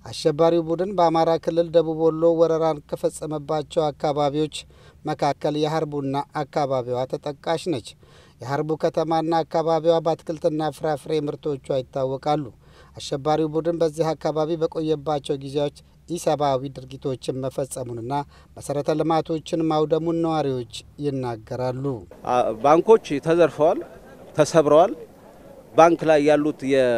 አሸባሪው ቡድን በአማራ ክልል ደቡብ ወሎ ወረራን ከፈጸመባቸው አካባቢዎች መካከል የሀርቡና አካባቢዋ ተጠቃሽ ነች። የሀርቡ ከተማና አካባቢዋ በአትክልትና ፍራፍሬ ምርቶቿ ይታወቃሉ። አሸባሪው ቡድን በዚህ አካባቢ በቆየባቸው ጊዜያዎች ኢሰብአዊ ድርጊቶችን መፈጸሙንና መሰረተ ልማቶችን ማውደሙን ነዋሪዎች ይናገራሉ። ባንኮች ተዘርፈዋል፣ ተሰብረዋል። ባንክ ላይ ያሉት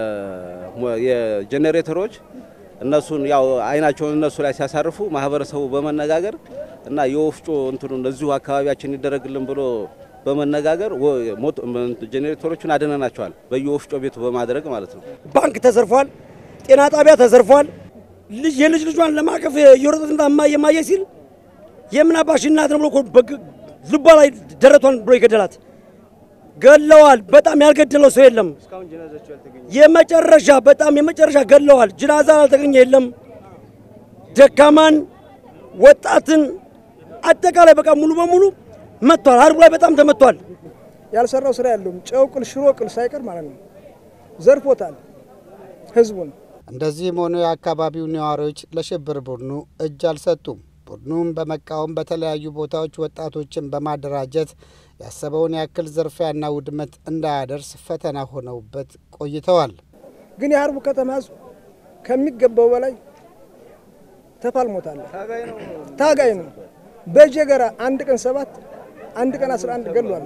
የጄኔሬተሮች እነሱን ያው አይናቸውን እነሱ ላይ ሲያሳርፉ ማህበረሰቡ በመነጋገር እና የወፍጮ እንትኑን እዚሁ አካባቢያችን ይደረግልን ብሎ በመነጋገር ጄኔሬተሮቹን አድነናቸዋል። በየወፍጮ ቤቱ በማድረግ ማለት ነው። ባንክ ተዘርፏል። ጤና ጣቢያ ተዘርፏል። ልጅ የልጅ ልጇን ለማቀፍ የሮጠት እማዬ እማዬ ሲል የምን አባሽ እናት ነው ብሎ ልቧ ላይ ደረቷን ብሎ ይገደላት ገለዋል። በጣም ያልገደለው ሰው የለም። የመጨረሻ በጣም የመጨረሻ ገለዋል። ጅናዛ አልተገኘ የለም። ደካማን ወጣትን አጠቃላይ በቃ ሙሉ በሙሉ መጥቷል። ሀርቡ ላይ በጣም ተመቷል። ያልሰራው ስራ ያለውም ጨው ቅል፣ ሽሮ ቅል ሳይቀር ማለት ነው ዘርፎታል ህዝቡን። እንደዚህም ሆኖ የአካባቢው ነዋሪዎች ለሽብር ቡድኑ እጅ አልሰጡም። ቡድኑም በመቃወም በተለያዩ ቦታዎች ወጣቶችን በማደራጀት ያሰበውን ያክል ዝርፊያና ውድመት እንዳያደርስ ፈተና ሆነውበት ቆይተዋል። ግን የሀርቡ ከተማ ህዝብ ከሚገባው በላይ ተፋልሞታል። ታጋይ ነው። በጀገራ አንድ ቀን ሰባት አንድ ቀን አስራ አንድ ገሏል።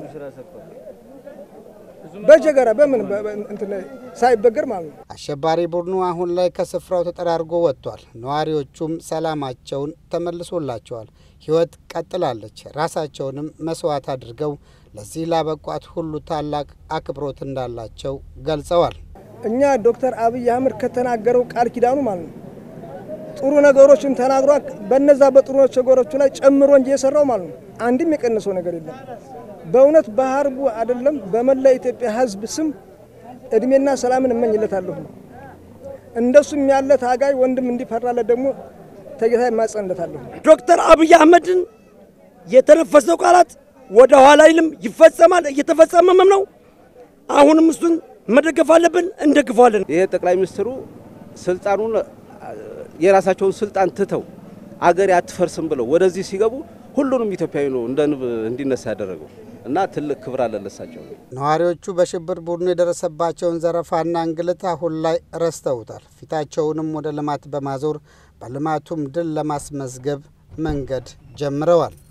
በጀገራ በምን እንትን ሳይበገር ማለት ነው። አሸባሪ ቡድኑ አሁን ላይ ከስፍራው ተጠራርጎ ወጥቷል። ነዋሪዎቹም ሰላማቸውን ተመልሶላቸዋል። ህይወት ቀጥላለች። ራሳቸውንም መስዋዕት አድርገው ለዚህ ላበቋት ሁሉ ታላቅ አክብሮት እንዳላቸው ገልጸዋል። እኛ ዶክተር አብይ አህመድ ከተናገረው ቃል ኪዳኑ ማለት ነው ጥሩ ነገሮችን ተናግሯ በነዛ በጥሩ ነገሮቹ ላይ ጨምሮ እንጂ የሰራው ማለት ነው አንድም የቀነሰው ነገር የለም። በእውነት በሀርቡ አይደለም በመላ ኢትዮጵያ ህዝብ ስም እድሜና ሰላምን እመኝለታለሁ። እንደሱም ያለ ታጋይ ወንድም እንዲፈራለት ደግሞ ተጌታ ይማጸንለታለሁ። ዶክተር አብይ አህመድን የተነፈሰው ቃላት ወደ ኋላ አይልም፣ ይፈጸማል፣ እየተፈጸመም ነው። አሁንም እሱን መደገፍ አለብን፣ እንደግፈዋለን። ይሄ ጠቅላይ ሚኒስትሩ ስልጣኑን የራሳቸውን ስልጣን ትተው አገሬ አትፈርስም ብለው ወደዚህ ሲገቡ ሁሉንም ኢትዮጵያዊ ነው እንደ ንብ እንዲነሳ ያደረገው እና ትልቅ ክብር አለ ለሳቸው። ነዋሪዎቹ በሽብር ቡድኑ የደረሰባቸውን ዘረፋና እንግልት አሁን ላይ ረስተውታል። ፊታቸውንም ወደ ልማት በማዞር በልማቱም ድል ለማስመዝገብ መንገድ ጀምረዋል።